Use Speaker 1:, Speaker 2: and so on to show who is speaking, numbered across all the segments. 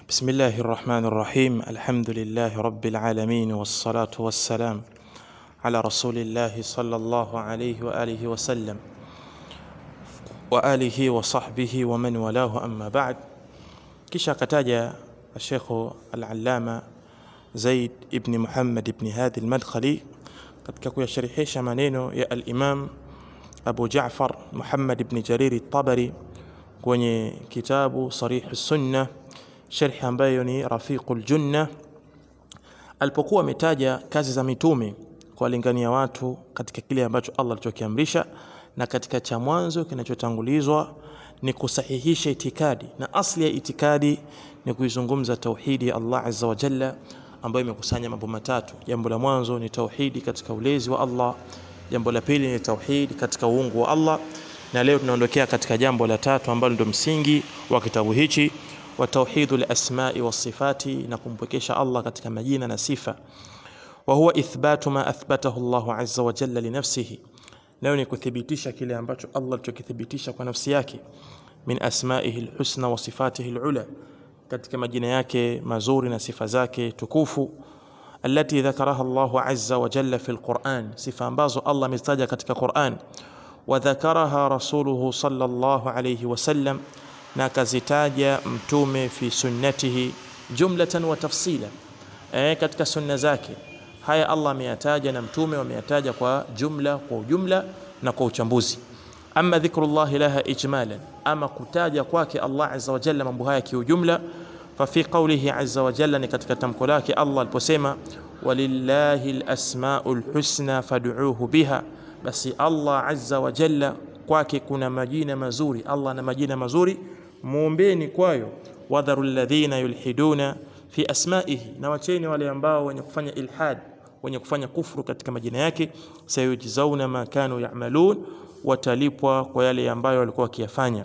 Speaker 1: بسم الله الرحمن الرحيم الحمد لله رب العالمين والصلاة والسلام على رسول الله صلى الله عليه وآله وسلم وآله وصحبه ومن والاه أما بعد kisha akataja Sheikh Al-Allama Zaid ibn Muhammad ibn Hadi Al-Madkhali katika kuyasharihisha maneno ya Al-Imam Abu Ja'far Muhammad ibn Jarir At-Tabari kwenye kitabu Sarih As-Sunnah sharhi ambayo ni Rafiqul Junna alipokuwa ametaja kazi za mitume kuwalingania watu katika kile ambacho Allah alichokiamrisha na katika cha mwanzo kinachotangulizwa ni kusahihisha itikadi na asli ya itikadi ni kuizungumza tauhidi ya Allah azza wa jalla ambayo imekusanya mambo matatu jambo la mwanzo ni tauhidi katika ulezi wa Allah jambo la pili ni tauhidi katika uungu wa Allah na leo tunaondokea katika jambo la tatu ambalo ndio msingi wa kitabu hichi wa tauhidul asma'i was sifati na kumpwekesha Allah katika majina na sifa wa huwa ithbatu ma athbatahu Allah azza wa jalla li nafsihi nayo ni kuthibitisha kile ambacho Allah alichokithibitisha kwa nafsi yake min asma'ihi alhusna wa sifatihi alula katika majina yake mazuri na sifa zake tukufu التي ذكرها الله عز وجل في القرآن صفة ambazo Allah amezitaja katika Qur'an وذكرها رسوله صلى الله عليه وسلم na akazitaja mtume fi sunnatihi jumlatan wa tafsila eh, katika sunna zake haya Allah ameyataja na mtume wameyataja kwa jumla kwa ujumla na kwa uchambuzi ama dhikrullah laha ijmalan ama kutaja kwake Allah azza wa jalla mambo haya kiujumla fa fi qawlihi azza wa jalla ni katika tamko lake Allah aliposema walillahi alasmaul husna fad'uuhu biha basi Allah azza wa jalla kwake kuna majina mazuri Allah na majina mazuri muombeni kwayo wadharu alladhina yulhiduna fi asma'ihi na wacheni wale ambao wenye kufanya ilhad wenye kufanya kufuru katika majina yake sayujzauna ma kanu ya'malun watalipwa kwa yale ambayo walikuwa wakiyafanya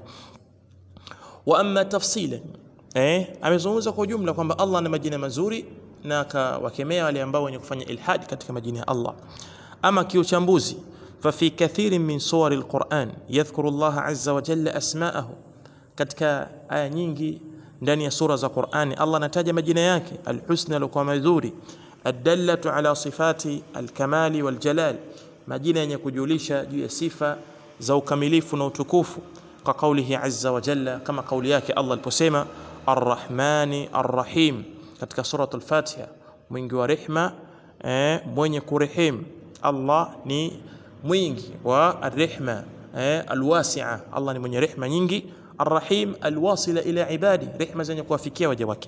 Speaker 1: wa amma tafsila eh amezungumza kwa jumla kwamba Allah ana majina mazuri na akawakemea wale ambao wenye kufanya ilhad katika majina ya Allah ama kiuchambuzi ففي كثير من صور القرآن يذكر الله عز وجل أسماءه katika aya nyingi ndani ya sura za Qur'ani Allah anataja majina yake alhusna alikuwa mazuri adallatu ala sifati alkamali waljalal majina yenye kujulisha juu ya sifa za ukamilifu na utukufu kwa kaulihi azza wa jalla kama kauli yake Allah aliposema arrahmani arrahim katika suratul fatiha mwingi wa rehma eh, mwenye kurehemu Allah ni mwingi wa arrehma eh, alwasi'a Allah ni mwenye rehma nyingi الرحيم الواصل إلى عباده رحمة زين كوافيكيا وجواك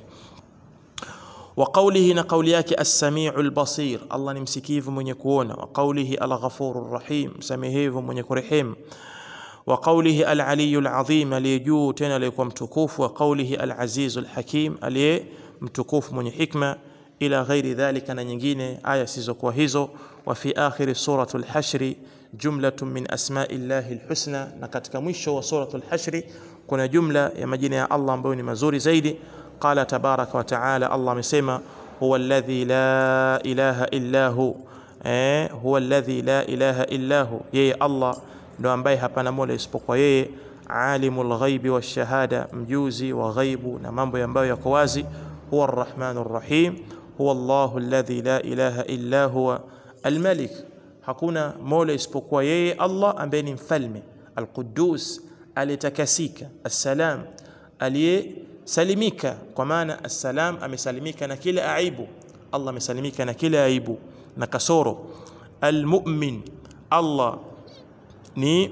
Speaker 1: وقوله نقولياك السميع البصير الله نمسكيف من يكون وقوله الغفور الرحيم سميهيف من يكرحيم وقوله العلي العظيم ليجو تنا ليكم تكوف وقوله العزيز الحكيم عليه متكوف من حكمة إلى غير ذلك نجين آية سيزوك وهيزو وفي آخر سورة الحشر جملة من أسماء الله الحسنى نكتك مشو وسورة الحشر kuna jumla ya majina ya Allah ambayo ni mazuri zaidi qala tabaraka wa taala Allah amesema huwa alladhi la ilaha illa hu eh huwa alladhi la ilaha illa hu yeye Allah ndo ambaye hapana mola isipokuwa yeye alimul ghaibi washahada mjuzi wa ghaibu na mambo ambayo yako wazi huwa arrahmanur rahim huwa Allahu alladhi la ilaha illa huwa almalik hakuna mola isipokuwa yeye Allah ambaye ni mfalme alquddus aliyetakasika assalam aliyesalimika kwa maana assalam amesalimika na kila aibu Allah amesalimika na kila aibu na kasoro almu'min Allah ni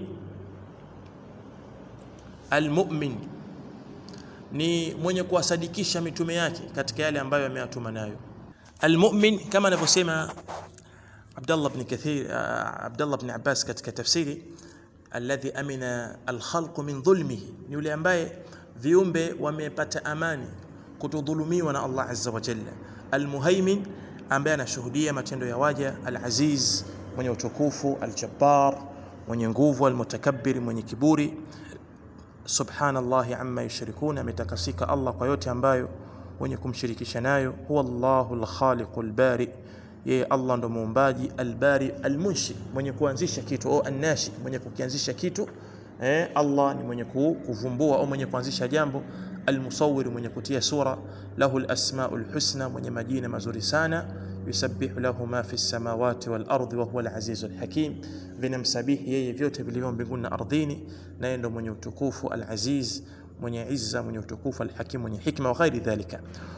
Speaker 1: almu'min ni mwenye kuwasadikisha mitume yake katika yale ambayo ameyatuma nayo almu'min kama anavyosema Abdullah ibn Kathir Abdullah ibn Abbas katika tafsiri alladhi amina alkhalqu min dhulmihi ni yule ambaye viumbe wamepata amani kutodhulumiwa na Allah azza wa jalla almuhaimin ambaye anashuhudia matendo ya waja alaziz mwenye utukufu aljabbar mwenye nguvu almutakabbir mwenye kiburi subhanallahi amma yushrikuna ametakasika Allah kwa yote ambayo wenye kumshirikisha nayo huwa Allahu alkhaliqu albari yeye Allah ndo muumbaji albari almunshi mwenye kuanzisha kitu au annashi mwenye kukianzisha kitu eh, Allah ni mwenye ku- kuvumbua au mwenye kuanzisha jambo almusawwir mwenye kutia sura lahu alasmaul husna mwenye majina mazuri sana yusabbihu lahu ma fi samawati wal ardi wa huwa al-azizul hakim vinamsabihi yeye vyote vilivyo mbinguni na ardhini naye ndo mwenye utukufu al-aziz mwenye izza mwenye utukufu al-hakim mwenye hikma wa ghairi dhalika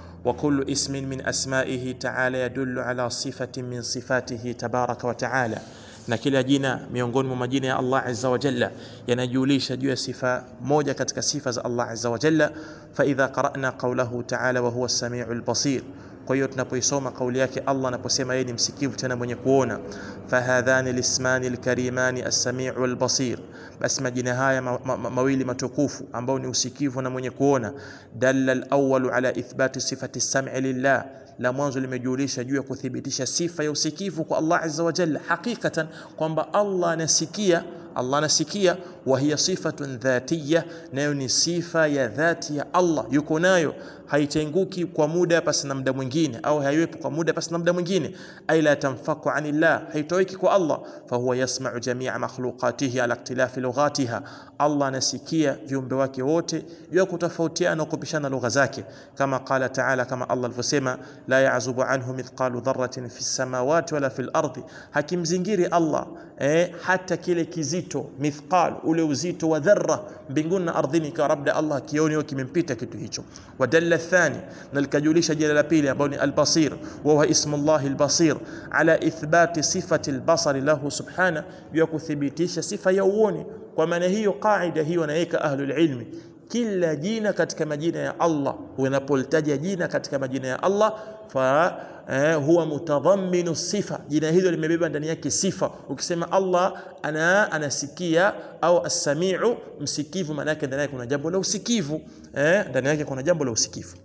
Speaker 1: وكل اسم من أسمائه تعالى يدل على صفة من صفاته تبارك وتعالى na kila jina miongoni mwa majina ya Allah azza wa jalla yanajulisha juu ya sifa moja katika sifa za Allah azza wa jalla fa idha qara'na qawlahu ta'ala wa huwa as-sami'ul basir kwa hiyo tunapoisoma kauli yake Allah anaposema yeye ni msikivu tena mwenye kuona fahadhani lismani alkarimani as-sami'u wal-basir basi majina haya ma, ma, ma, mawili matukufu ambao ni usikivu na mwenye kuona dalla al-awwalu ala ithbati sifati as-sam'i lillah la mwanzo limejulisha juu ya kuthibitisha sifa ya usikivu kwa Allah azza wa jalla hakikatan kwamba Allah anasikia Allah anasikia wa hiya sifatun dhatiyya nayo ni sifa ya dhati ya Allah yuko nayo haitenguki kwa muda pasi na muda mwingine au haiwepo kwa muda pasi na muda mwingine ay la tanfaku anillah haitoweki kwa Allah fa huwa yasma'u jami'a makhluqatihi ala ikhtilafi lughatiha Allah anasikia viumbe wake wote juu ya kutofautiana na kupishana lugha zake kama qala ta'ala kama Allah alivyosema la ya'zubu anhu mithqalu dharratin fi samawati wala fil ardi hakimzingiri Allah eh, hata kile kizito mithqal ule uzito wa dharra mbinguni na ardhini kwa labda Allah kioni kimempita kitu hicho wadalla الثاني نلكجوليش جل البيل أبوني البصير وهو اسم الله البصير على إثبات صفة البصر له سبحانه يكو ثبتيش صفة يووني ومن هي قاعدة هي ونهيك أهل العلم kila jina katika majina ya Allah unapolitaja jina katika majina ya Allah fa eh, huwa mutadhamminu sifa jina hilo limebeba ndani yake sifa ukisema Allah ana anasikia au as-sami'u msikivu maana yake ndani yake kuna jambo la usikivu eh, ndani yake kuna jambo la usikivu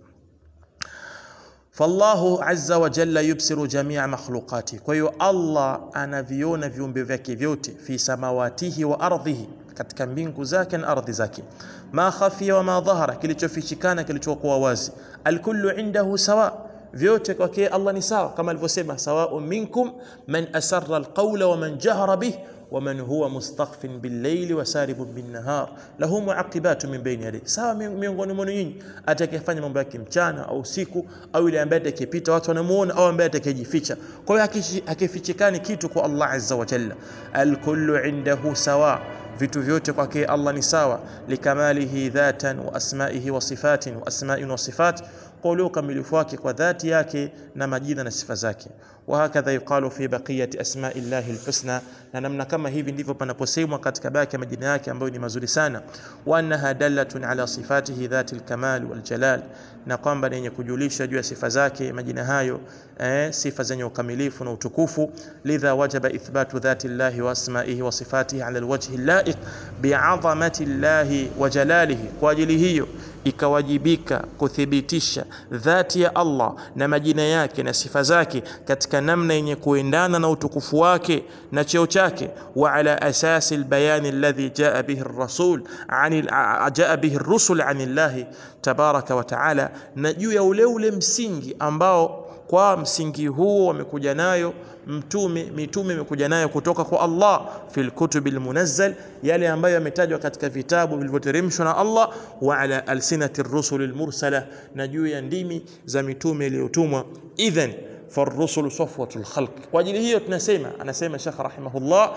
Speaker 1: fallahu azza wa jalla yubsiru jamia makhluqati kwa hiyo Allah anaviona viumbe vyake vyote fi samawatihi wa ardhihi katika mbingu zake na ardhi zake ma khafiya wa ma dhahara kilichofichikana kilichokuwa wazi alkullu indahu sawa vyote kwake Allah ni sawa kama alivyosema sawaun minkum man asarra alqawla wa man jahara bih ومن هو مستخف بالليل وسارب بالنهار له معقبات من بين يديه sawa miongoni mwenu nyinyi atakayefanya mambo yake mchana au usiku au yule ambaye atakayepita watu wanamuona au ambaye atakayejificha kwa hiyo hakifichikani kitu kwa Allah azza wa jalla alkullu indahu sawa vitu vyote kwake Allah ni sawa likamalihi dhatan wa asmaihi wa sifatin wa asma'in wa sifat kwa ule ukamilifu wake kwa dhati yake na majina na sifa zake وهكذا يقال في بقية أسماء الله الحسنى na namna kama hivi ndivyo panaposemwa katika baki ya majina yake ambayo ni mazuri sana wa annaha dallatun ala sifatihi dhati alkamal waljalal na kwamba ni yenye kujulisha juu ya sifa zake majina hayo eh, sifa zenye ukamilifu na utukufu lidha wajaba ithbatu dhati llahi wa asmaihi wa sifatihi ala alwajhi allaiq bi'azamati llahi wa jalalihi kwa ajili hiyo ikawajibika kuthibitisha dhati ya Allah na majina yake na sifa zake katika namna yenye kuendana na utukufu wake na cheo chake wa ala asasi albayan alladhi jaa bihi ar-rasul an jaa bihi ar-rusul an Allah tabaraka wa taala na juu ya ule ule msingi ambao kwa msingi huo wamekuja nayo mtume mitume imekuja nayo kutoka kwa Allah fil kutubil munazzal yale ambayo yametajwa katika vitabu vilivyoteremshwa na Allah wa ala alsinati rusul almursala na juu ya ndimi za mitume iliyotumwa idhan فالرسل صفوة الخلق kwa ajili hiyo tunasema anasema Sheikh rahimahullah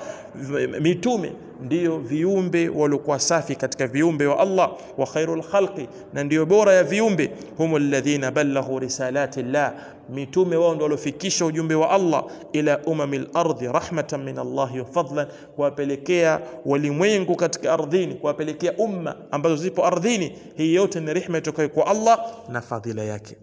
Speaker 1: mitume ndio viumbe waliokuwa safi katika viumbe wa Allah wa khairul khalqi na ndio bora ya viumbe humu alladhina balaghu risalati llah mitume wao ndio waliofikisha ujumbe wa Allah ila umamil ardi rahmatan min Allah wa fadlan kuwapelekea walimwengu katika ardhini kuwapelekea umma ambazo zipo ardhini hii yote ni rehema itokayo kwa Allah na fadhila yake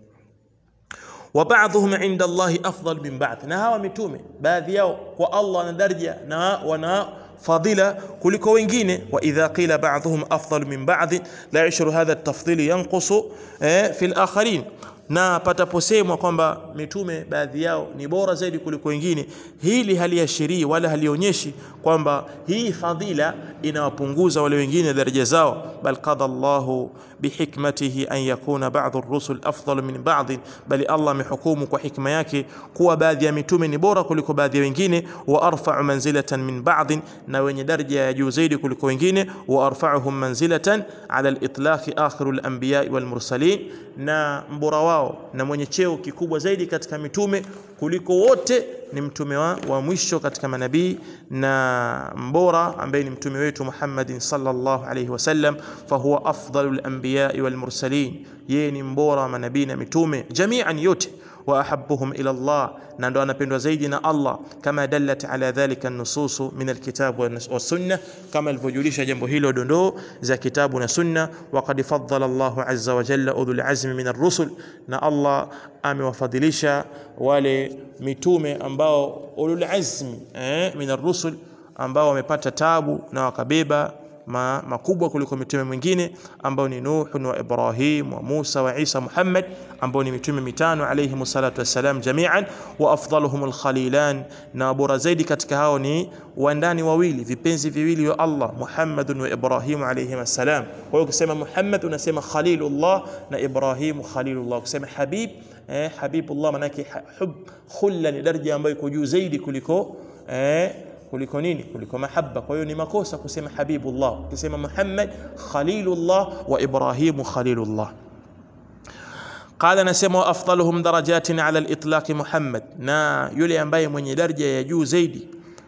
Speaker 1: wa ba'dhum 'inda Allah afdal min ba'd na hawa mitume baadhi yao kwa Allah na daraja na wana fadila kuliko wengine wa idha qila ba'dhum afdal min ba'd la yashru hadha at-tafdhil yanqusu fi al-akharin na pataposemwa kwamba mitume baadhi yao ni bora zaidi kuliko wengine hili haliashirii wala halionyeshi kwamba hii fadhila inawapunguza wale wengine daraja zao bal qada Allahu bihikmatihi an yakuna ba'dhu ar-rusul afdal min ba'd bali Allah amehukumu kwa hikma yake kuwa baadhi ya mitume ni bora kuliko baadhi ya wengine wa arfa'u manzilatan min ba'd na wenye daraja ya juu zaidi kuliko wengine wa arfa'uhum manzilatan ala al-itlaq akhirul anbiya wal mursalin na mbora wao na mwenye cheo kikubwa zaidi katika mitume kuliko wote ni mtume wa, wa mwisho katika manabii na mbora ambaye ni mtume wetu Muhammadin sallallahu alayhi wasallam fahuwa afdalul anbiya wal mursalin yeye ni mbora wa manabii na mitume jami'an yote wa ahabbuhum ila Allah na ndo anapendwa zaidi na Allah kama dallat ala dhalika an-nusus min al-kitab wa sunnah kama alivyojulisha jambo hilo dondoo za kitabu na sunna wa qad faddala Allah azza wa jalla ulul azmi min ar-rusul na Allah amewafadhilisha wale mitume ambao ulul azmi eh, min ar-rusul ambao wamepata tabu na wakabeba ma, makubwa kuliko mitume mwingine ambao ni Nuh wa Ibrahim wa Musa wa Isa Muhammad ambao ni mitume mitano alayhi salatu wassalam jami'an wa afdaluhum alkhalilan na bora zaidi katika hao ni wandani wawili vipenzi viwili wa Allah Muhammad wa Ibrahim alayhi salam kwa hiyo ukisema Muhammad unasema khalilullah na Ibrahim khalilullah ukisema habib eh, habibullah manake hub khulla ni daraja ambayo iko juu zaidi kuliko eh, kuliko nini kuliko mahaba kwa hiyo ni makosa kusema habibullah ukisema muhammad khalilullah wa ibrahimu khalilullah قال نسمى أفضلهم درجات على الإطلاق محمد na yule ambaye mwenye daraja ya juu zaidi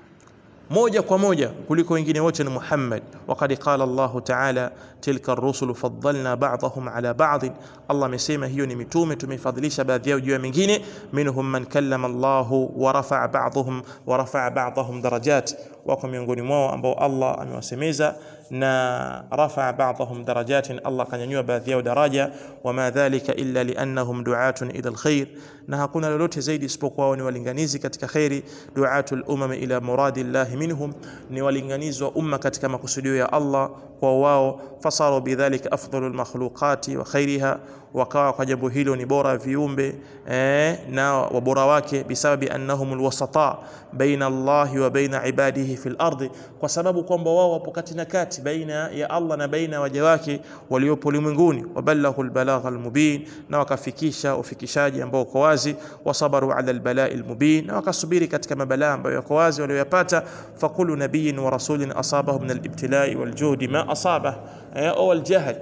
Speaker 1: moja kwa moja kuliko wengine wote ni Muhammad waqad qala Allah ta'ala tilka ar-rusul faddalna ba'dahum ala ba'd Allah amesema hiyo ni mitume tumefadhilisha baadhi yao juu ya mingine minhum man kallama Allah wa rafa'a ba'dahum wa rafa'a ba'dahum darajat wako miongoni mwao ambao Allah amewasemeza na rafa'a ba'dahum darajatin Allah kanyanyua baadhi yao daraja wama dhalika illa liannahum du'atun ila alkhair na hakuna lolote zaidi isipokuwa wao ni walinganizi katika khairi du'atul umam ila muradillahi minhum ni walinganizi wa umma katika makusudio ya Allah kwa wao fasaru bidhalika afdalul makhluqati wa khairiha wakawa kwa jambo hilo ni bora viumbe eh, na wabora wake bisababi annahum alwasata baina Allahi wa baina ibadihi fil ardi, kwa sababu kwamba wao wapo kati na kati baina ya Allah na baina waja wake waliopo ulimwenguni. Wabalaghu albalagha almubin, na wakafikisha ufikishaji ambao uko wazi. Wasabaru ala albalai almubin, na wakasubiri katika mabalaa ambayo yako wazi walioyapata. Fakulu nabiyin wa rasulin asabahu min alibtilai waljuhdi ma asabah au aljahl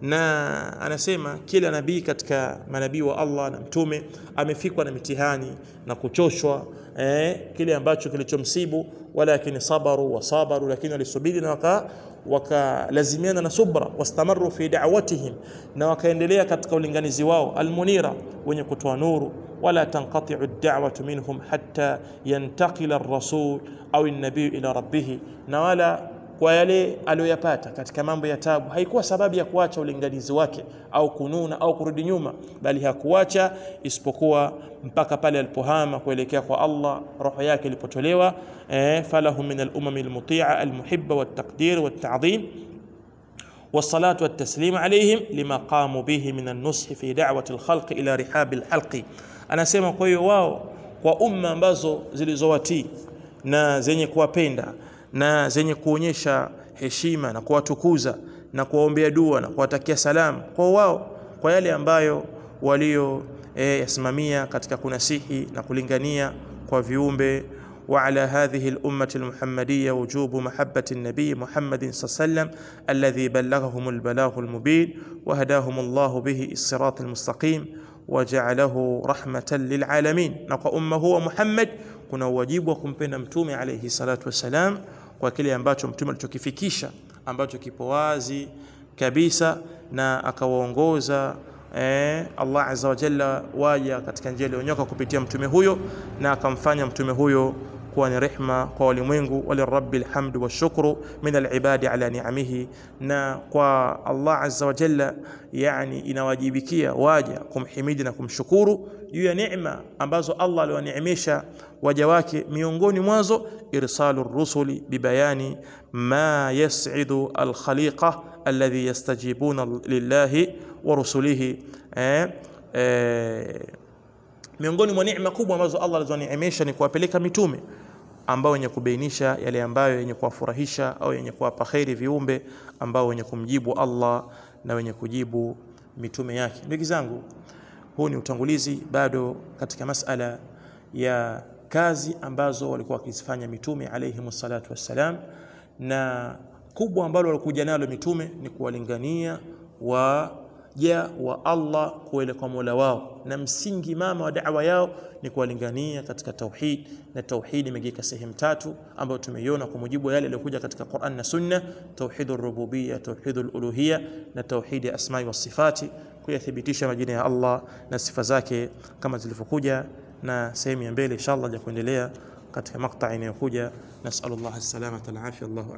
Speaker 1: na anasema kila nabii katika manabii wa Allah na mtume amefikwa na mitihani na kuchoshwa eh, kile ambacho kilichomsibu, walakini sabaru wa sabaru, lakini walisubiri na waka wakalazimiana na subra, wastamaru fi da'watihim, na wakaendelea katika ulinganizi wao almunira, wenye kutoa nuru wala tanqati'u ad-da'watu minhum hatta yantaqila ar-rasul au an-nabiy ila rabbih, na wala kwa yale aliyoyapata katika mambo ya tabu haikuwa sababu ya kuacha ulinganizi wake au kununa au kurudi nyuma, bali hakuacha isipokuwa mpaka pale alipohama kuelekea kwa Allah, roho yake ilipotolewa. Eh, falahu min al-umami al-muti'a al-muhibba wat-taqdir wat-ta'dhim والصلاة والتسليم عليهم لما قاموا به من النصح في دعوة الخلق إلى رحاب الحلق anasema kwa hiyo wao kwa umma ambazo zilizowatii na zenye kuwapenda na zenye kuonyesha heshima na kuwatukuza na kuwaombea dua na kuwatakia salamu kwa wao kwa yale ambayo walio e, yasimamia katika kunasihi na kulingania kwa viumbe وعلى هذه الأمة المحمدية وجوب محبة النبي محمد صلى الله عليه وسلم الذي بلغهم البلاغ المبين وهداهم الله به الصراط المستقيم وجعله رحمة للعالمين نقى أمه هو محمد kuna uwajibu wa kumpenda mtume alayhi salatu wassalam kwa kile ambacho mtume alichokifikisha ambacho kipo wazi kabisa na akawaongoza eh, Allah azza wa jalla waja katika njia iliyonyoka kupitia mtume huyo na akamfanya mtume huyo kuwa ni rehma kwa walimwengu walirabbil hamdu washukru min alibadi ala ni'amihi, na kwa Allah azza wa jalla, yani inawajibikia waja kumhimidi na kumshukuru juu ya neema ambazo Allah aliwaneemesha waja wake, miongoni mwazo irsalu rusuli bibayani ma yas'idu alkhaliqa alladhi yastajibuna lillahi wa rusulihi eh, e, miongoni mwa neema kubwa ambazo Allah alizoneemesha ni kuwapeleka mitume ambao wenye kubainisha yale ambayo yenye kuwafurahisha au yenye kuwapa kheri viumbe ambao wenye kumjibu Allah na wenye kujibu mitume yake. Ndugu zangu, huu ni utangulizi bado katika masala ya kazi ambazo walikuwa wakizifanya mitume alayhi salatu wassalam, na kubwa ambalo walikuja nalo mitume ni kuwalingania waja wa Allah kuelekea Mola wao, na msingi mama wa da'wa yao ni kuwalingania katika tauhid, na tauhid imegika sehemu tatu ambayo tumeiona kwa mujibu wa yale yaliyokuja katika Qur'an na Sunna: tauhidur rububiyya, tauhidul uluhiyya na tauhid ya asma'i was sifati, kuyathibitisha majina ya Allah na sifa zake kama zilivyokuja, na sehemu ya mbele inshallah ya kuendelea katika makta inayokuja. Nasallallahu as-salamata wal afia. Allahu